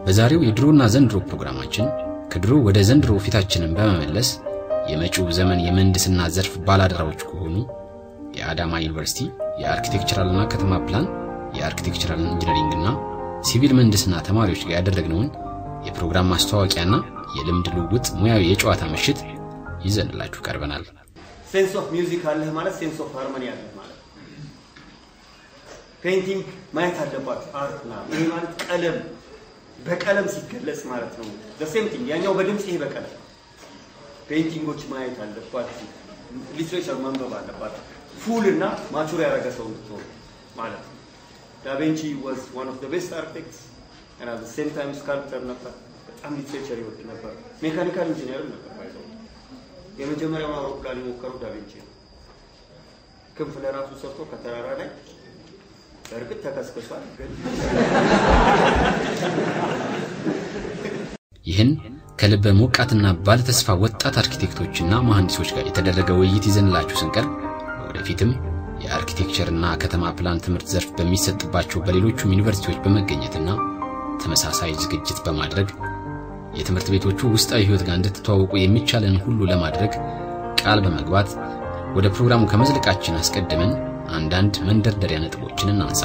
በዛሬው የድሮና ዘንድሮ ፕሮግራማችን ከድሮ ወደ ዘንድሮ ፊታችንን በመመለስ የመጪው ዘመን የምህንድስና ዘርፍ ባላደራዎች ከሆኑ የአዳማ ዩኒቨርሲቲ የአርኪቴክቸራልና ከተማ ፕላን የአርኪቴክቸራል ኢንጂነሪንግና ሲቪል ምህንድስና ተማሪዎች ጋር ያደረግነውን የፕሮግራም ማስተዋወቂያና የልምድ ልውውጥ ሙያዊ የጨዋታ ምሽት ይዘንላችሁ ቀርበናል። ሴንስ ኦፍ ሚውዚክ አለህ ማለት ሴንስ ኦፍ ሃርሞኒ አለህ ማለት ፔይንቲንግ ማየት አለባችሁ። አርት ና ይሄ ማለት ቀለም በቀለም ሲገለጽ ማለት ነው። ዘሴም ቲንግ ያኛው በድምፅ ይሄ በቀለም ፔይንቲንጎች ማየት አለባችሁ። ሊትሬቸር መንበብ አለባችሁ። ፉል እና ማቹር ያደረገ ሰው እንድትሆኑ ማለት ነው። ዳቬንቺ ዋዝ ዋን ኦፍ ዘ ቤስት አርክቴክትስ እና ዘ ሴም ታይም ስካልፕተር ነበር። በጣም ሊትሬቸር ይወድ ነበር። ሜካኒካል ኢንጂነር ነበር ባይዘው የመጀመሪያውን አውሮፕላን የሞከረው ዳቬንቺ ነው። ክንፍ ለራሱ ሰርቶ ከተራራ ላይ በእርግጥ ተከስክሷል፣ ግን ይህን ከልበ ሞቃትና ባለተስፋ ወጣት አርኪቴክቶችና መሐንዲሶች ጋር የተደረገ ውይይት ይዘንላችሁ ስንቀርብ ወደፊትም የአርኪቴክቸርና ከተማ ፕላን ትምህርት ዘርፍ በሚሰጥባቸው በሌሎቹም ዩኒቨርሲቲዎች በመገኘትና ተመሳሳይ ዝግጅት በማድረግ የትምህርት ቤቶቹ ውስጣዊ ሕይወት ጋር እንድትተዋወቁ የሚቻለን ሁሉ ለማድረግ ቃል በመግባት ወደ ፕሮግራሙ ከመዝለቃችን አስቀድመን አንዳንድ መንደርደሪያ ነጥቦችን እናንሳ።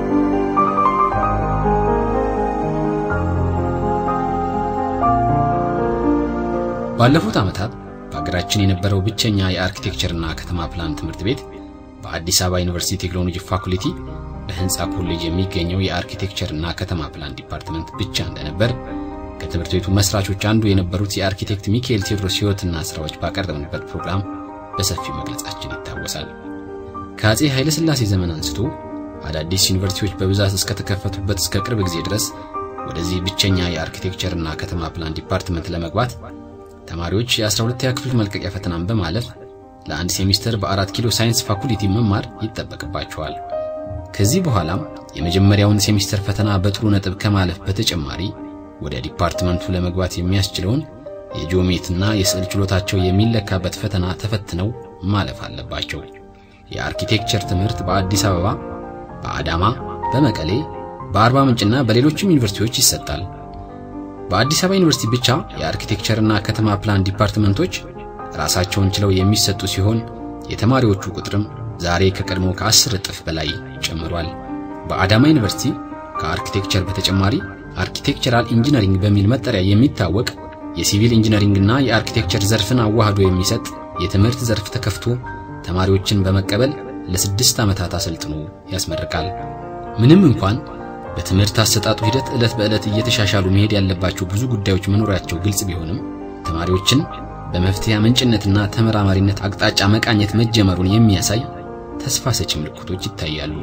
ባለፉት ዓመታት በሀገራችን የነበረው ብቸኛ የአርኪቴክቸርና ከተማ ፕላን ትምህርት ቤት በአዲስ አበባ ዩኒቨርሲቲ ቴክኖሎጂ ፋኩልቲ በህንፃ ኮሌጅ የሚገኘው የአርኪቴክቸርና ከተማ ፕላን ዲፓርትመንት ብቻ እንደነበር ከትምህርት ቤቱ መስራቾች አንዱ የነበሩት የአርኪቴክት ሚካኤል ቴዎድሮስ ሕይወትና ሥራዎች ባቀረብንበት ፕሮግራም በሰፊው መግለጻችን ይታወሳል። ከአፄ ኃይለ ሥላሴ ዘመን አንስቶ አዳዲስ ዩኒቨርሲቲዎች በብዛት እስከተከፈቱበት እስከ ቅርብ ጊዜ ድረስ ወደዚህ ብቸኛ የአርኪቴክቸርና ከተማ ፕላን ዲፓርትመንት ለመግባት ተማሪዎች የ12ኛ ክፍል መልቀቂያ ፈተናን በማለፍ ለአንድ ሴሚስተር በአራት ኪሎ ሳይንስ ፋኩልቲ መማር ይጠበቅባቸዋል። ከዚህ በኋላም የመጀመሪያውን ሴሚስተር ፈተና በጥሩ ነጥብ ከማለፍ በተጨማሪ ወደ ዲፓርትመንቱ ለመግባት የሚያስችለውን የጂኦሜትና የስዕል ችሎታቸው የሚለካበት ፈተና ተፈትነው ማለፍ አለባቸው። የአርኪቴክቸር ትምህርት በአዲስ አበባ፣ በአዳማ፣ በመቀሌ፣ በአርባ ምንጭና በሌሎችም ዩኒቨርሲቲዎች ይሰጣል። በአዲስ አበባ ዩኒቨርሲቲ ብቻ የአርኪቴክቸርና ከተማ ፕላን ዲፓርትመንቶች ራሳቸውን ችለው የሚሰጡ ሲሆን የተማሪዎቹ ቁጥርም ዛሬ ከቀድሞ ከአስር እጥፍ በላይ ጨምሯል። በአዳማ ዩኒቨርሲቲ ከአርኪቴክቸር በተጨማሪ አርኪቴክቸራል ኢንጂነሪንግ በሚል መጠሪያ የሚታወቅ የሲቪል ኢንጂነሪንግና የአርኪቴክቸር ዘርፍን አዋህዶ የሚሰጥ የትምህርት ዘርፍ ተከፍቶ ተማሪዎችን በመቀበል ለስድስት ዓመታት አሰልጥኖ ያስመርቃል። ምንም እንኳን በትምህርት አሰጣጡ ሂደት ዕለት በዕለት እየተሻሻሉ መሄድ ያለባቸው ብዙ ጉዳዮች መኖራቸው ግልጽ ቢሆንም ተማሪዎችን በመፍትሄ ምንጭነትና ተመራማሪነት አቅጣጫ መቃኘት መጀመሩን የሚያሳይ ተስፋ ሰጪ ምልክቶች ይታያሉ።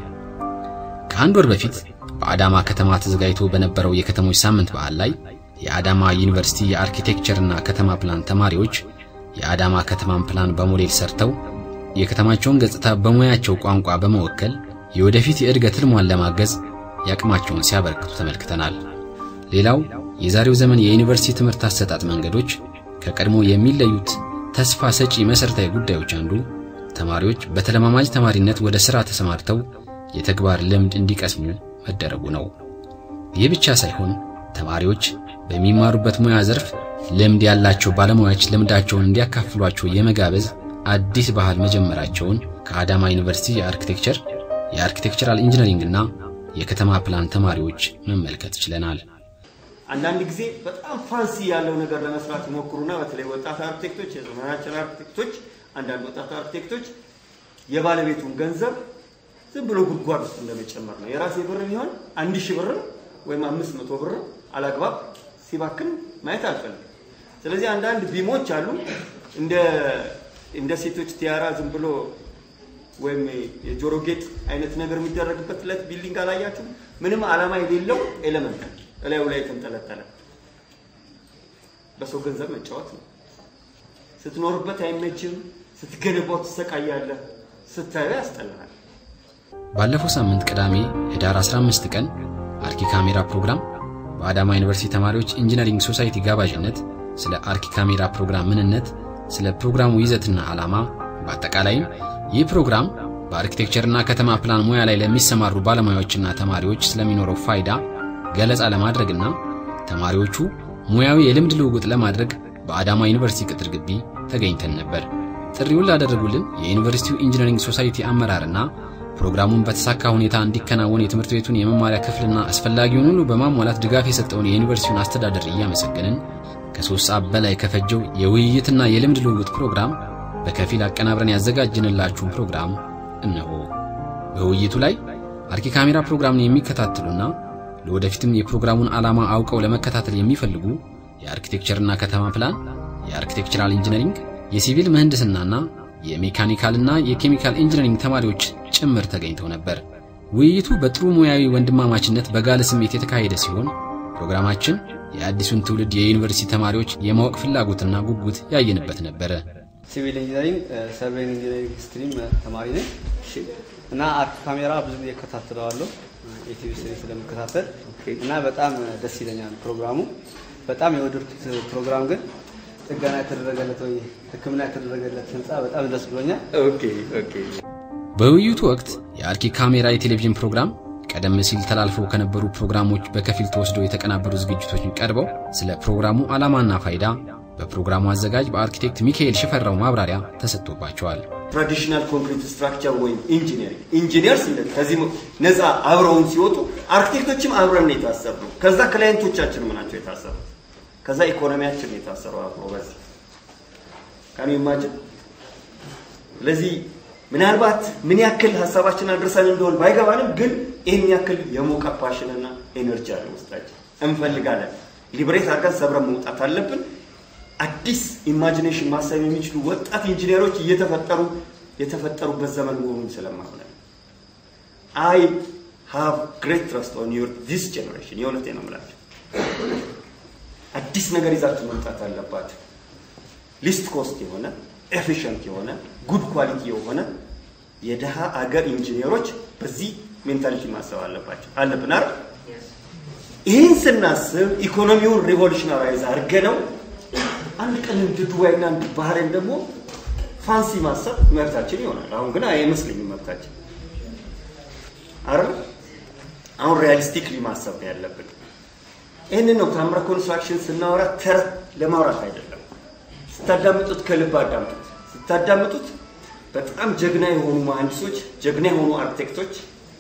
ከአንድ ወር በፊት በአዳማ ከተማ ተዘጋጅቶ በነበረው የከተሞች ሳምንት በዓል ላይ የአዳማ ዩኒቨርሲቲ የአርኪቴክቸርና ከተማ ፕላን ተማሪዎች የአዳማ ከተማን ፕላን በሞዴል ሰርተው የከተማቸውን ገጽታ በሙያቸው ቋንቋ በመወከል የወደፊት የእድገት ህልሟን ለማገዝ ያቅማቸውን ሲያበረክቱ ተመልክተናል። ሌላው የዛሬው ዘመን የዩኒቨርሲቲ ትምህርት አሰጣጥ መንገዶች ከቀድሞ የሚለዩት ተስፋ ሰጪ መሠረታዊ ጉዳዮች አንዱ ተማሪዎች በተለማማጅ ተማሪነት ወደ ሥራ ተሰማርተው የተግባር ልምድ እንዲቀስሙ መደረጉ ነው። ይህ ብቻ ሳይሆን ተማሪዎች በሚማሩበት ሙያ ዘርፍ ልምድ ያላቸው ባለሙያዎች ልምዳቸውን እንዲያካፍሏቸው የመጋበዝ አዲስ ባህል መጀመራቸውን ከአዳማ ዩኒቨርሲቲ የአርኪቴክቸር የአርኪቴክቸራል ኢንጂነሪንግና የከተማ ፕላን ተማሪዎች መመልከት ችለናል። አንዳንድ ጊዜ በጣም ፋንሲ ያለው ነገር ለመስራት ይሞክሩና በተለይ ወጣት አርክቴክቶች፣ የዘመናችን አርክቴክቶች፣ አንዳንድ ወጣት አርክቴክቶች የባለቤቱን ገንዘብ ዝም ብሎ ጉድጓድ ውስጥ እንደመጨመር ነው። የራሴ ብር ቢሆን አንድ ሺህ ብርም ወይም አምስት መቶ ብርም አላግባብ ሲባክን ማየት አልፈልግም። ስለዚህ አንዳንድ ቢሞች አሉ እንደ እንደ ሴቶች ቲያራ ዝም ብሎ ወይም የጆሮ ጌጥ አይነት ነገር የሚደረግበት ለት ቢልዲንግ አላያችሁ? ምንም ዓላማ የሌለው ኤሌመንት እላዩ ላይ የተንጠለጠለ በሰው ገንዘብ መጫወት ነው። ስትኖርበት አይመችም፣ ስትገነባው ትሰቃያለህ፣ ስታዩ ያስጠላል። ባለፈው ሳምንት ቅዳሜ ህዳር 15 ቀን አርኪ ካሜራ ፕሮግራም በአዳማ ዩኒቨርሲቲ ተማሪዎች ኢንጂነሪንግ ሶሳይቲ ጋባዥነት ስለ አርኪ ካሜራ ፕሮግራም ምንነት፣ ስለ ፕሮግራሙ ይዘትና ዓላማ፣ በአጠቃላይም ይህ ፕሮግራም በአርኪቴክቸርና ከተማ ፕላን ሙያ ላይ ለሚሰማሩ ባለሙያዎችና ተማሪዎች ስለሚኖረው ፋይዳ ገለጻ ለማድረግና ተማሪዎቹ ሙያዊ የልምድ ልውውጥ ለማድረግ በአዳማ ዩኒቨርሲቲ ቅጥር ግቢ ተገኝተን ነበር። ጥሪውን ላደረጉልን የዩኒቨርሲቲው ኢንጂነሪንግ ሶሳይቲ አመራርና ፕሮግራሙን በተሳካ ሁኔታ እንዲከናወን የትምህርት ቤቱን የመማሪያ ክፍልና አስፈላጊውን ሁሉ በማሟላት ድጋፍ የሰጠውን የዩኒቨርሲቲውን አስተዳደር እያመሰገንን ከሶስት ሰዓት በላይ ከፈጀው የውይይትና የልምድ ልውውጥ ፕሮግራም በከፊል አቀናብረን ያዘጋጅንላችሁን ፕሮግራም እነሆ። በውይይቱ ላይ አርኪ ካሜራ ፕሮግራምን የሚከታተሉና ለወደፊትም የፕሮግራሙን ዓላማ አውቀው ለመከታተል የሚፈልጉ የአርኪቴክቸርና ከተማ ፕላን፣ የአርኪቴክቸራል ኢንጂነሪንግ፣ የሲቪል ምህንድስናና የሜካኒካልና የኬሚካል ኢንጂነሪንግ ተማሪዎች ጭምር ተገኝተው ነበር። ውይይቱ በጥሩ ሙያዊ ወንድማማችነት በጋለ ስሜት የተካሄደ ሲሆን ፕሮግራማችን የአዲሱን ትውልድ የዩኒቨርሲቲ ተማሪዎች የማወቅ ፍላጎትና ጉጉት ያየንበት ነበረ። ሲቪል ኢንጂነሪንግ ሰርቬይንግ ኢንጂነሪንግ ስትሪም ተማሪ ነኝ እና አርክ ካሜራ ብዙ ጊዜ እከታተለዋለሁ የቲቪ ስሪ ስለምከታተል እና በጣም ደስ ይለኛል ፕሮግራሙ። በጣም የወደድኩት ፕሮግራም ግን ጥገና የተደረገለት ወይ ሕክምና የተደረገለት ህንፃ በጣም ደስ ብሎኛል። ኦኬ ኦኬ። በውይይቱ ወቅት የአርኪ ካሜራ የቴሌቪዥን ፕሮግራም ቀደም ሲል ተላልፈው ከነበሩ ፕሮግራሞች በከፊል ተወስደው የተቀናበሩ ዝግጅቶች ቀርበው ስለ ፕሮግራሙ ዓላማና ፋይዳ በፕሮግራሙ አዘጋጅ በአርኪቴክት ሚካኤል ሽፈራው ማብራሪያ ተሰጥቶባቸዋል። ትራዲሽናል ኮንክሪት ስትራክቸር ወይም ኢንጂነሪንግ ኢንጂነርስ ከዚህ ነፃ አብረውን ሲወጡ አርኪቴክቶችም አብረን ነው የታሰብነው። ከዛ ክላይንቶቻችን ናቸው የታሰሩት። ከዛ ኢኮኖሚያችን ነው የታሰረው አብሮ በዚህ ካን ኢማጅን። ስለዚህ ምናልባት ምን ያክል ሀሳባችን አድርሰን እንደሆን ባይገባንም ግን ይህን ያክል የሞቀ ፓሽንና ኤነርጂ አለ ውስጣችን። እንፈልጋለን። ሊብሬት አድርገን ሰብረን መውጣት አለብን። አዲስ ኢማጂኔሽን ማሰብ የሚችሉ ወጣት ኢንጂነሮች እየተፈጠሩ የተፈጠሩበት ዘመን መሆኑን ስለማምነ አይ ሃቭ ግሬት ትረስት ኦን ዩር ዲስ ጀኔሬሽን የእውነቴ ነው የምላቸው። አዲስ ነገር ይዛችሁ መምጣት አለባችሁ። ሊስት ኮስት የሆነ ኤፊሽንት የሆነ ጉድ ኳሊቲ የሆነ የድሃ አገር ኢንጂነሮች በዚህ ሜንታሊቲ ማሰብ አለባቸው አለብን አይደል? ይህን ስናስብ ኢኮኖሚውን ሪቮሉሽናራይዝ አድርገ ነው አንድ ቀን እንደ ዱባይ እና እንደ ባህሬን ደግሞ ፋንሲ ማሰብ መብታችን ይሆናል። አሁን ግን አይመስለኝም መብታችን አይደል? አሁን ሪያሊስቲክሊ ማሰብ ነው ያለብን። ይህንን ነው ታምረ ኮንስትራክሽን ስናወራ ተረት ለማውራት አይደለም። ስታዳምጡት ከልብ አዳምጡት። ስታዳምጡት በጣም ጀግና የሆኑ መሀንዲሶች፣ ጀግና የሆኑ አርኪቴክቶች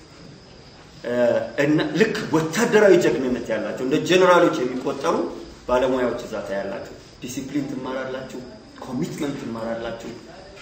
እና ልክ ወታደራዊ ጀግንነት ያላቸው እንደ ጀኔራሎች የሚቆጠሩ ባለሙያዎች እዛ ታያላችሁ። ዲሲፕሊን ትማራላችሁ፣ ኮሚትመንት ትማራላችሁ፣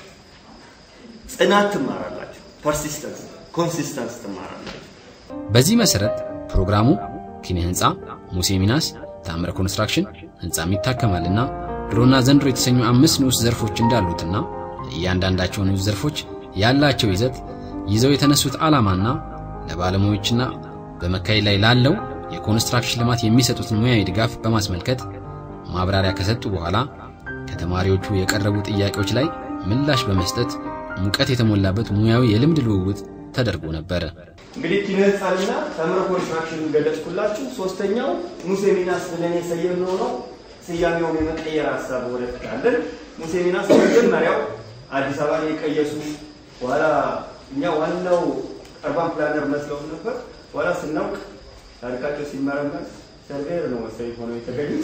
ጽናት ትማራላችሁ፣ ፐርሲስተንስ ኮንሲስተንስ ትማራላችሁ። በዚህ መሰረት ፕሮግራሙ ኪነ ህንፃ፣ ሙሴ ሚናስ፣ ታምረ ኮንስትራክሽን፣ ህንፃም ይታከማልና ድሮና ዘንድሮ የተሰኙ አምስት ንዑስ ዘርፎች እንዳሉትና እያንዳንዳቸው ንዑስ ዘርፎች ያላቸው ይዘት ይዘው የተነሱት ዓላማና ለባለሙያዎችና በመካሄድ ላይ ላለው የኮንስትራክሽን ልማት የሚሰጡትን ሙያዊ ድጋፍ በማስመልከት ማብራሪያ ከሰጡ በኋላ ከተማሪዎቹ የቀረቡ ጥያቄዎች ላይ ምላሽ በመስጠት ሙቀት የተሞላበት ሙያዊ የልምድ ልውውጥ ተደርጎ ነበር። እንግዲህ ኪነ ህንፃንና ታምረ ኮንስትራክሽን ገለጽኩላችሁ። ሶስተኛው ሙሴ ሚናስ ብለን የሰየምነው ነው። ስያሜውን የመቀየር ሀሳብ ወደፊት አለን። ሙሴ ሚናስ መጀመሪያው አዲስ አበባ የቀየሱ በኋላ እኛ ዋናው አርባን ፕላነር መስለው ነበር። በኋላ ስናውቅ ታሪካቸው ሲመረመር ሰርቬር ነው መሰለኝ ሆነው የተገኙት።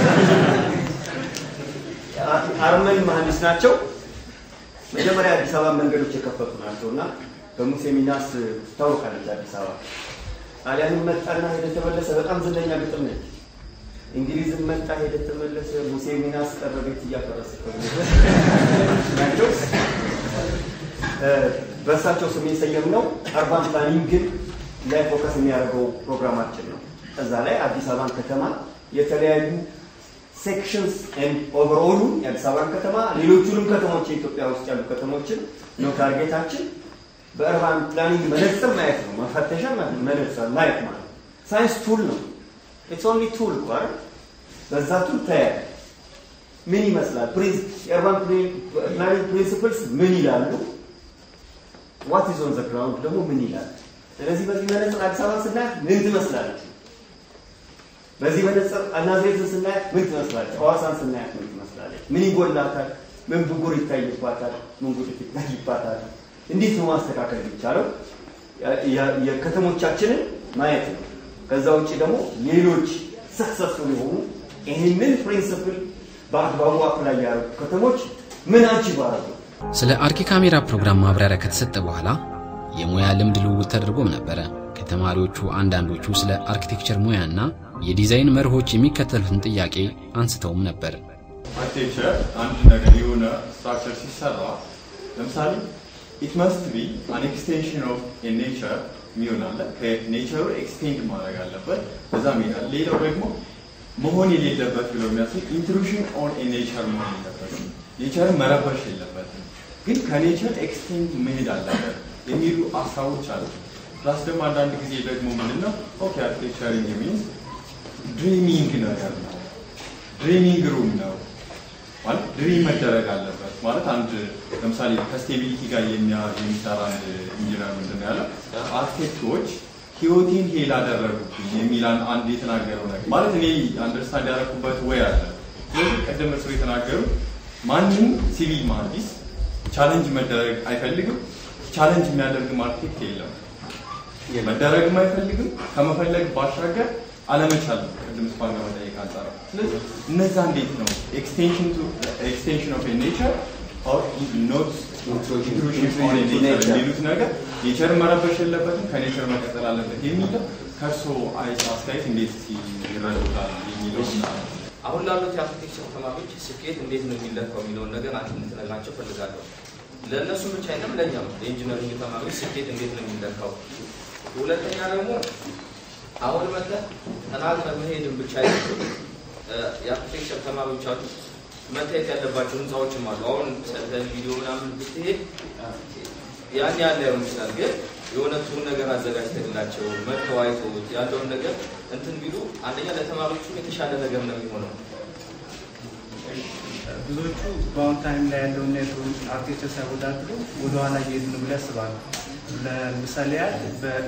አርመን መሀንዲስ ናቸው። መጀመሪያ አዲስ አበባ መንገዶች የከፈቱ ናቸው እና በሙሴ ሚናስ ትታወቃለች አዲስ አበባ። ጣሊያንም መጣና ሄደ ተመለሰ። በጣም ዝነኛ ግጥም ነች። እንግሊዝም መጣ ሄደ ተመለሰ። ሙሴ ሚናስ ቀረ ቤት እያፈረሰ ናቸው። በእርሳቸው ስም የሰየምነው አርባን ፕላኒንግን ላይ ፎከስ የሚያደርገው ፕሮግራማችን ነው። እዛ ላይ አዲስ አበባን ከተማ የተለያዩ ሴክሽንስ ኤንድ ኦቨርኦሉ የአዲስ አበባን ከተማ ሌሎቹንም ከተሞች የኢትዮጵያ ውስጥ ያሉ ከተሞችን ነው ታርጌታችን። በእርባን ፕላኒንግ መነጽር ማየት ነው፣ መፈተሻ መነጽር ማየት ማለት ሳይንስ ቱል ነው። ኢትስ ኦንሊ ቱል እኮ አይደል? በዛ ቱል ታያለህ ምን ይመስላል፣ የእርባን ፕላኒንግ ፕሪንሲፕልስ ምን ይላሉ፣ ዋት ኢዝ ኦን ዘ ግራውንድ ደግሞ ምን ይላል። ስለዚህ በዚህ መነጽር አዲስ አበባ ስናያት ምን ትመስላለች? በዚህ መነጽር ናዝሬትን ስናያት ምን ትመስላለች? ሐዋሳን ስናያት ምን ትመስላለች? ምን ይጎላታል? ምን ብጉር ይታይባታል? ምን ጉድፍ ይታይባታል? እንዴት ነው ማስተካከል የሚቻለው? የከተሞቻችንን ማየት ነው። ከዛ ውጭ ደግሞ ሌሎች ሰክሰስፉል የሆኑ ይህንን ፕሪንስፕል በአግባቡ አፕላይ ያደረጉ ከተሞች ምን አንቺ ባረጉ ስለ አርኪ ካሜራ ፕሮግራም ማብራሪያ ከተሰጠ በኋላ የሙያ ልምድ ልውውጥ ተደርጎም ነበረ። ከተማሪዎቹ አንዳንዶቹ ስለ አርኪቴክቸር ሙያና የዲዛይን መርሆች የሚከተሉትን ጥያቄ አንስተውም ነበር። አርኪቴክቸር አንድ ነገር የሆነ ስትራክቸር ሲሰራ ለምሳሌ ኢት መስት ቢ አን ኤክስቴንሽን ኦፍ ኔቸር የሚሆን አለ። ከኔቸሩ ኤክስቴንድ ማድረግ አለበት። በዛ ሜዳል ሌላው ደግሞ መሆን የሌለበት ብለው የሚያስብ ኢንትሩሽን ኦን ኔቸር መሆን የለበትም። ኔቸርን መረበሽ የለበትም። ግን ከኔቸር ኤክስቴንድ መሄድ አለበት የሚሉ ሀሳቦች አሉ። ፕላስ ደግሞ አንዳንድ ጊዜ ደግሞ ምንድን ነው ኦኬ አርኪቴክቸሪንግ ሚንስ ድሪሚንግ ነገር ነው ድሪሚንግ ሩም ነው ማለት ድሪም መደረግ አለበት ማለት አንድ ለምሳሌ ከስቴቢሊቲ ጋር የሚያ- የሚሰራ አንድ ኢንጂነር ምንድን ነው ያለው አርኪቴክቶች ህይወቴን ሄል አደረጉብኝ የሚል አን- አንድ የተናገረው ነገር ማለት እኔ አንደርስታንድ ያደረኩበት ወይ አለ ስለዚህ ቅድም እርስዎ የተናገሩት ማንም ሲቪል መሀንዲስ ቻለንጅ መደረግ አይፈልግም ቻለንጅ የሚያደርግም አርኪቴክት የለም መደረግም አይፈልግም ከመፈለግ ባሻገር አለመቻል ነው። ቅድም ስፓን ከመጠየቅ አንጻር ስለዚህ እነዛ እንዴት ነው ኤክስቴንሽን ቱ ኤክስቴንሽን ኦፍ ኔቸር ኦር ኖት ኢንትሩሽን ኦን ኔቸር የሚሉት ነገር ኔቸር መረበሽ የለበትም ከኔቸር መቀጠል አለበት የሚለው ከእርስዎ አይስ አስተያየት እንዴት ይረዱታል የሚለው አሁን ላሉት የአርኪቴክቸር ተማሪዎች ስኬት እንዴት ነው የሚለካው የሚለውን ነገር አንድ እንድትነግራቸው ፈልጋለሁ። ለእነሱም ብቻ አይደለም ለእኛም ለኢንጂነሪንግ ተማሪዎች ስኬት እንዴት ነው የሚለካው። ሁለተኛ ደግሞ አሁን መጥተህ ተናግረህ መሄድን ብቻ አይደለም። የአርኪቴክቸር ተማሪዎች አሉ መታየት ያለባቸው ህንፃዎችም አሉ። አሁን ሰርተን ቪዲዮ ምናምን ብትሄድ ያን ያለ ሊሆን ይችላል፣ ግን የሆነ ጥሩ ነገር አዘጋጅተንላቸው መጥተው አይተውት ያለውን ነገር እንትን ቢሉ አንደኛ ለተማሪዎቹ የተሻለ ነገር ነው የሚሆነው። ብዙዎቹ በአሁን ታይም ላይ ያለውን የድሮን አርኪቴክቸር ሳይወዳድሩ ወደኋላ እየሄዱ ነው ብለው ያስባሉ። ለምሳሌ ያህል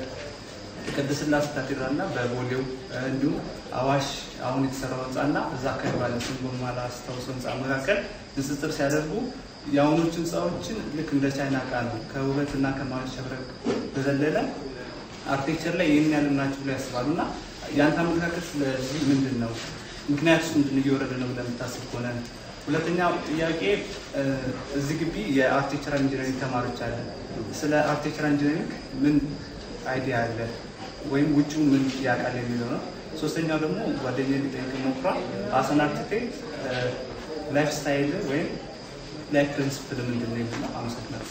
በቅድስት ሥላሴ ካቴድራል እና በቦሌው እንዲሁም አዋሽ አሁን የተሰራው ህንፃ እና እዛ አካባቢ ባለ ስም በማላስታውሰው ህንፃ መካከል ንጽጽር ሲያደርጉ የአሁኖቹ ህንፃዎችን ልክ እንደ ቻይና እቃ ነው ከውበት እና ከማሸብረቅ በዘለለ አርኪቴክቸር ላይ ይህን ያሉ ናቸው ብለው ያስባሉ እና የአንተ አመለካከት ስለዚህ ምንድን ነው? ምክንያቱስ ምንድን ነው እየወረደ ነው ብለህ የምታስብ ከሆነ ሁለተኛው ጥያቄ እ፣ እዚህ ግቢ የአርኪቴክቸራል ኢንጂነሪንግ ተማሪዎች አለ። ስለ አርኪቴክቸራል ኢንጂነሪንግ ምን አይዲያ አለ ወይም ውጭው ምን ያውቃል የሚለው ነው። ሶስተኛው ደግሞ ጓደኛ ሊጠይቅ ሞክሯ አሰን አርኪቴክት ላይፍ ስታይል ወይም ላይፍ ፕሪንስፕል ምንድን ነው የሚለው አመሰግናለሁ።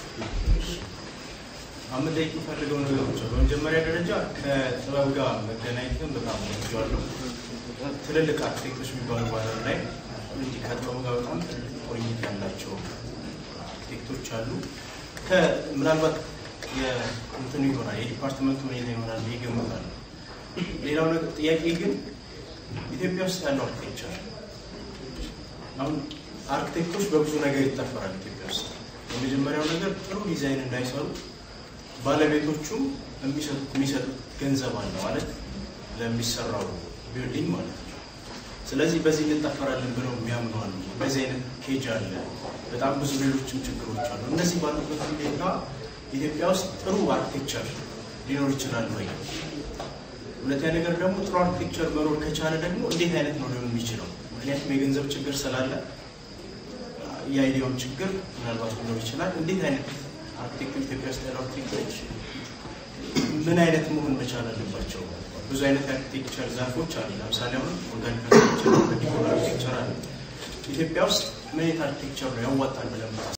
አሁን ላይ የምፈልገው ነገሮች አሉ። በመጀመሪያ ደረጃ ከጥበብ ጋር መገናኘትን በጣም ወድጀዋለሁ። ትልልቅ አርክቴክቶች የሚባሉ ባለም ላይ እንዲህ ከጥበብ ጋር በጣም ትልልቅ ቁርኝት ያላቸው አርክቴክቶች አሉ። ከ- ምናልባት የእንትኑ ይሆናል የዲፓርትመንቱ ሁኔታ ይሆናል ብዬ እገምታለሁ። ሌላው ነገር ጥያቄ ግን ኢትዮጵያ ውስጥ ያለው አርክቴክቸር አሁን አርክቴክቶች በብዙ ነገር ይጠፈራል ኢትዮጵያ ውስጥ። የመጀመሪያው ነገር ጥሩ ዲዛይን እንዳይሰሩ ባለቤቶቹ የሚሰጡት የሚሰጡት ገንዘብ አለ ማለት ለሚሰራው ቢልዲንግ ማለት ነው። ስለዚህ በዚህ እንጠፈራለን ብለው የሚያምኑ አሉ። በዚህ አይነት ኬጅ አለ። በጣም ብዙ ሌሎችም ችግሮች አሉ። እነዚህ ባሉበት ሁኔታ ኢትዮጵያ ውስጥ ጥሩ አርክቴክቸር ሊኖር ይችላል ወይ? ሁለተኛ ነገር ደግሞ ጥሩ አርክቴክቸር መኖር ከቻለ ደግሞ እንዴት አይነት ነው ሊሆን የሚችለው? ምክንያቱም የገንዘብ ችግር ስላለ የአይዲያውን ችግር ምናልባት ሊኖር ይችላል። እንዴት አይነት አርክቴክቶች ኢትዮጵያ ውስጥ ያሉ አርክቴክቶች ምን አይነት መሆን መቻል አለባቸው? ብዙ አይነት የአርክቴክቸር ዛፎች አሉ። ለምሳሌ አሁን ኦርጋኒክ አርክቴክቸር፣ ዲኮር አርክቴክቸር አለ። ኢትዮጵያ ውስጥ ምን አይነት አርክቴክቸር ነው ያዋጣል ብለን